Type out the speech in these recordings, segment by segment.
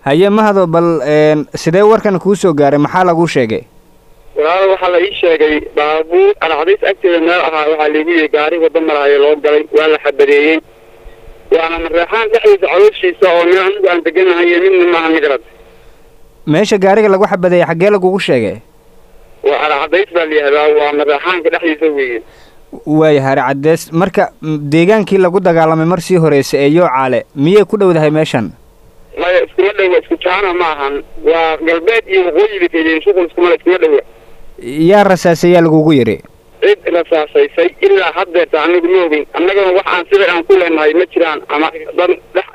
haye mahado bal sidee warkan kuu soo gaaray maxaa laguu sheegay walaalo waxaa la ii sheegay baabuur alcadays agteeda meel ahaa waxaa laigu yihi gaari waddo maraayo loo galay waa la xabadeeyey waana mareexaan dhexdiisa calooshiisa oo meel anigu aan deganahayo midna maaha migrad meesha gaariga lagu xabadeeyey xaggee lagugu sheegay waa alcadays baa la yihahdaa waa mareexaanka dhexdiisa weeye waaya hari caddees marka deegaankii lagu dagaalamay mar sii horeysa ee yoocaale miyay ku dhowdahay meeshan maya iskuma dhowa isku jaana ma ahan waa galbeed iyo waqooyi bay kaydiin shuqul iskuma iskuma dhowa yaa rasaasayaa lagugu yidhi cid rasaasaysay ilaa haddeerta anigu ma ogin annagana wax aan sida aan ku leenahay ma jiraan ama dad dhex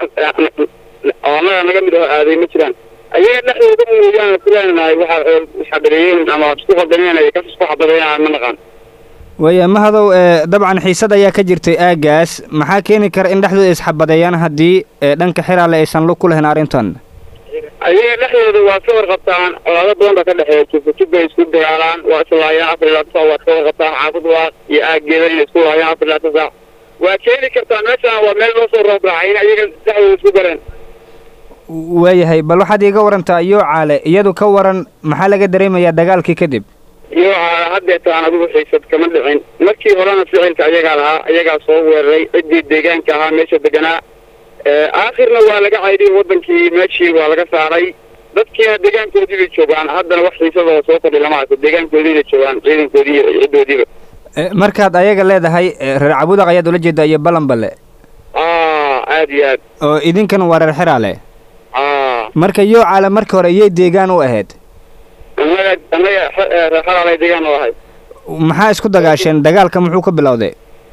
oo annaga naga mid aho aaday ma jiraan ayaga dhexdooda mooyaane ku leenahay waxa xabadeeyeen ama isku qaldameen kas isku xabadeeyaan ma naqaan waaya mahadow dabcan xiisad ayaa ka jirtay aagaas maxaa keeni kara in dhexdooda isxabadeeyaan haddii dhanka xiraale aysan lug ku lahayn arrintan ayaga dhexdooda waa ka warqabtaan colaado badan baa ka dhexeeya jufajub bay isku dagaalaan waa islaayaan afar ilaa saac waad ka warqabtaan xaafad waa iyo aageeda inay isku laayaan afar ilaa saac waa keeni kartaa meeshaan waa meel loo soo roobraacay in ayaga dhexdooda isku gareen waayahay bal waxaad iiga warantaa yoocaale iyadu ka waran maxaa laga dareemayaa dagaalkii kadib yoocaale haddeetaan adigu xiisad kama dhicin markii horena ficilka ayagaa lahaa ayagaa soo weeraray ciddii deegaanka ahaa meesha deganaa aakhirna waa laga caydiyey waddankii meeshii waa laga saaray dadkiina deegaankoodii bay joogaan haddana wax xiisadoo soo kordhi lama arko deegaankoodiibay joogaan ciidankoodii iyo ciddoodiiba markaad ayaga leedahay reer cabudaq ayaad ula jeedaa iyo balanbale a aad iyo aad oo idinkan waa reer xiraale a marka yoocaale marka hore iyay deegaan u ahayd annaga annaga reer xalaalay deegaan oo ahay maxaa isku dagaasheen dagaalka muxuu ka bilowday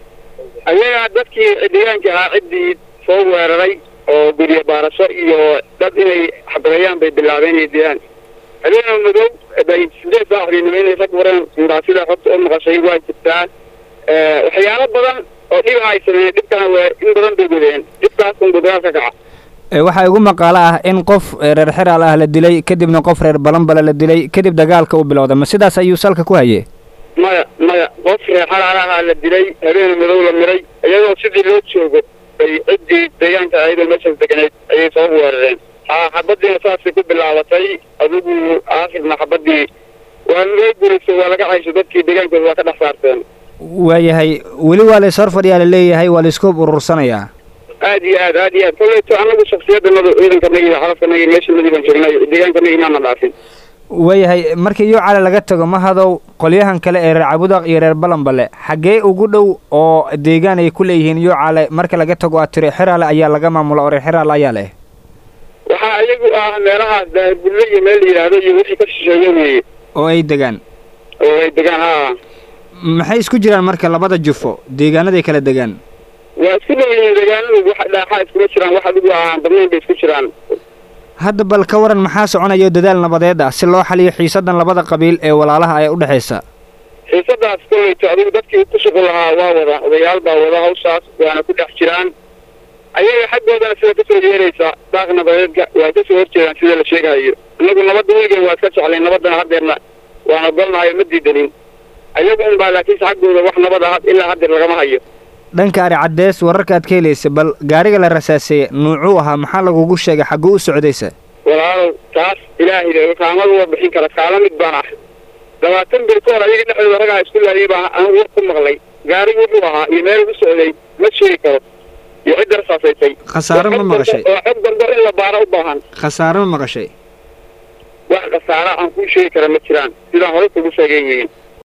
ayagaa dadkii deegaanka ahaa ciddii soo weeraray oo guryo baarasho iyo dad inay xabadeeyaan bay bilaabeen inay dilaan habeena madow bay sideed saac habeenimo inay rag wareen muraasida xogta u maqashay waa jirtaa waxyaalo badan oo dhiba ay sameeyeen dhibkana waa in badan bay gudeen dhibkaas unba dagaal ka kaca waxaa igu maqaalo ah in qof reer xiraal ah la dilay kadibna qof reer balanbale la dilay kadib dagaalka uu bilowday ma sidaas ayuu salka ku hayey maya maya qof reer xalaalaha la dilay habeena madow la miray iyadoo sidii loo joogo bay ciddii deegaanka ayadoo meeshaas deganeed ayay soo weerareen ha xabadiina saasay ku bilaabatay adigu aakhirna xabadii waa loo guurayso waa laga caysho dadkii deegaankooda waa ka dhex saarteen waayahay weli waa la is hor fadhiyaa la leeyahay waa la isku urursanayaa aad iyo aad aad iyo aad koleyto anagu shaksiyadanadu ciidankanagi iyo xalafkanagi meeshanadii baan joognay deegaankanagi maana dhaafin waayahay markii yoocaale laga tago mahadow qolyahan kale ee reer cabudaq iyo reer balanbale xaggee ugu dhow oo deegaan ay ku leeyihiin yoocaale marka laga tago aad tiri xiraale ayaa laga maamula oo reer xiraale ayaa leh waxaa iyagu ah meelahaas daahirbulle iyo meel la yidhaahdo iyo wixii ka shisheeye weeye oo ay degaan oo ay degaan haa maxay isku jiraan marka labada jufo deegaanaday kala degaan waa isku dhow yihiin deegaanadu wax dhaaxaa iskuma jiraan wax adigu aan badnayn bay isku jiraan hadda bal ka waran maxaa soconayo dadaal nabadeed ah si loo xaliyo xiisadan labada qabiil ee walaalaha ee u dhexaysa xiisadaas koleyto adigu dadkii ku shuqul lahaa waa wada odayaal baa wada hawshaas waana ku dhex jiraan ayaga xaggoodana sida kasoo yeeraysa daaq nabadeedka waa kasoo horjeedaan sida la sheegahayo innagu nabadda weligan waa iska jeclay nabaddana haddeerna waan ogolnahay ma diidanin ayagu unbaa laakiinse xaggooda wax nabada ilaa haddeer lagama hayo dhanka ari caddees wararka aad ka helaysa bal gaariga la rasaaseeye nuucuu ahaa maxaa lagugu sheegay xagguu u socdaysa walaalow taas ilaahay kaamadu waa bixin kara kaala mid baan ah labaatan bil ka hor ayaga dhexdooda ragaa isku laayay baa anigu war ku maqlay gaarigu wuxuu ahaa iyo meel u socday ma sheegi karo iyo cidda rasaasaysay khasaare ma maqashay oo xog dambe in la baaro u baahan khasaare ma maqashay wax khasaara aan kuu sheegi kara ma jiraan sidaan hore kugu sheegay weyin